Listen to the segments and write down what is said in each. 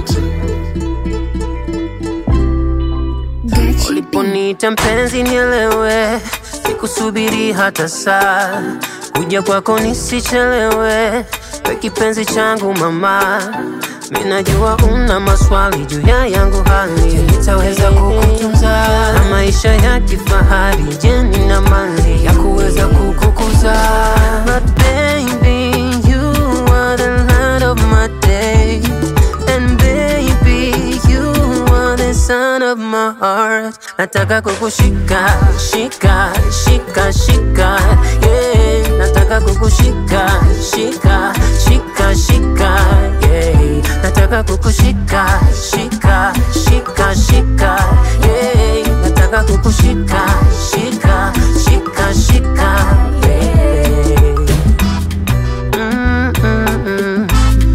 Uliponiita mpenzi nielewe, sikusubiri hata saa, kuja kwako nisichelewe, we kipenzi changu mama. Minajua una maswali juu ya yangu hali, nitaweza kukutunza na maisha ya kifahari, je, nina mali ya kuweza kukukuza? But baby, you are the light of my day, and baby, you are the sun of my heart. Nataka kukushika, shika, shika, shika, yeah. Nataka kukushika, shika, shika, shika, yeah. Nataka kukushika, shika, shika, shika, yeah. Nataka kukushika, shika, shika, shika, yeah. Mm, mm, mm.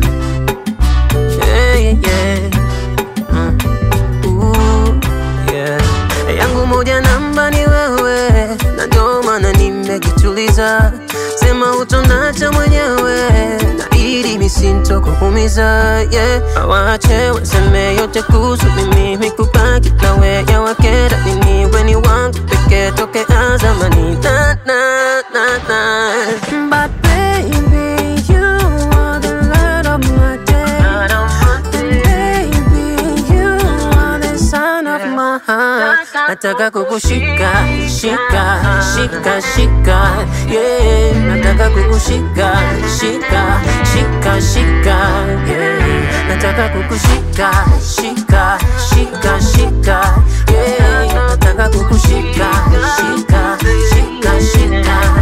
Yeah, yeah, yeah. Mm. Ooh, yeah. Yangu moja namba ni wewe, na ndio maana nimekituliza. Sema utonacha mwenyewe, na ili misintokuumiza. Yeah, awache waseme yote kuhusu mimi, mikubaki nawe ya wakera nini? We ni wangu pekee tokea zamani, na na na na. But baby, you are the light of my day. Baby, you are the sun of my heart. Nataka kukushika, shika, shika, shika, yeah. Nataka kukushika, shika, shika, shika, yeah. Nataka kukushika, shika, shika, shika, yeah. Nataka kukushika, shika, shika, shika,